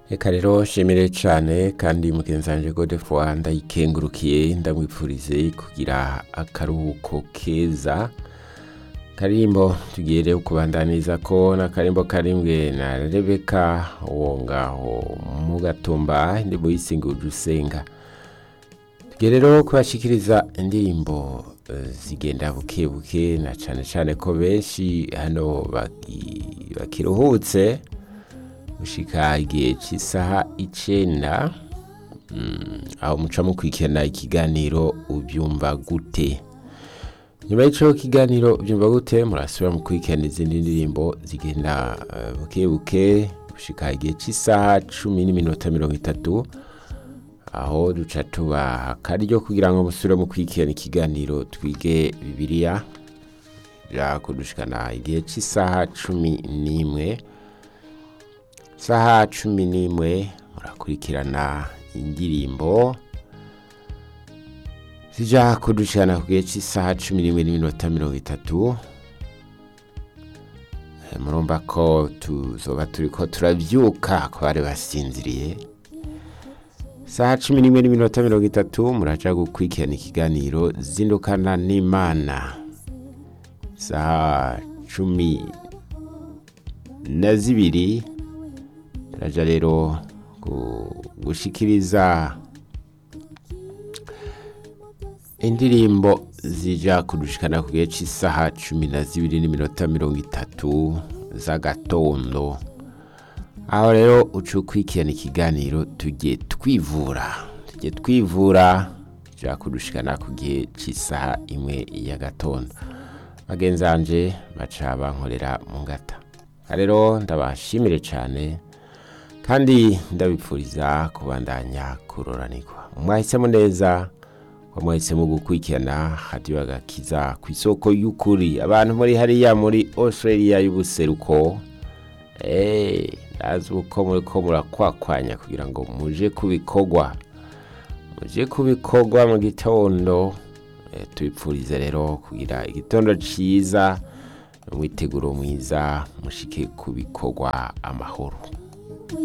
Eka rero nshimire cane kandi mugenzi wanje Godefroid ndayikengurukiye ndamwipfurize kugira akaruhuko keza karimbo tugiye rero kubandaniza ko n'akarimbo karimbwe na Rebeka wo ngaho mu gatumba indirimbo yisinguje usenga tugiye rero kubashikiriza indirimbo eh, zigenda buke buke na cane cane ko benshi hano baki- bakiruhutse gushika igihe cy'isaha icenda mm, aho muca mukurikirana ikiganiro ubyumva gute nyuma y'ico kiganiro ubyumva gute murasubira mukurikirana izindi ndirimbo zigenda eh, buke buke gushika igihe cy'isaha cumi n'iminota mirongo itatu aho duca tuba akaryo kugira ngo musubire mukurikirana ikiganiro twige bibiliya ja kudushikana igihe cy'isaha cumi n'imwe saha cumi n'imwe murakurikirana indirimbo zija kudushikana ku gihe cy'isaha cumi n'imwe n'iminota mirongo itatu Eh, murumva ko tuzoba turiko turavyuka ku bari basinziriye saha cumi n'imwe n'iminota mirongo itatu muraja gukurikirana ikiganiro zindukana n'imana saha cumi na zibiri turaja rero gu- gushikiriza indirimbo zija kudushikana ku gihe cy'isaha cumi na zibiri n'iminota mirongo itatu z'agatondo aho rero uca ukurikirana ikiganiro tujye twivura tujye twivura ja kudushikana ku gihe cy'isaha imwe y'agatondo bagenzi banje baca bankorera mu ngata Aha rero ndabashimire cyane kandi ndabipfuriza kubandanya kuroranirwa mwahisemo neza ko mwahisemo gukurikirana radiyo agakiza ku isoko y'ukuri abantu muri hariya muri australia y'ubuseruko eee ndazi uko muri ko murakwakwanya kugira ngo muje kubikorwa muje kubikorwa mu gitondo Eh, tubipfurize rero kugira igitondo cyiza umwiteguro mwiza mushike ku bikorwa amahoro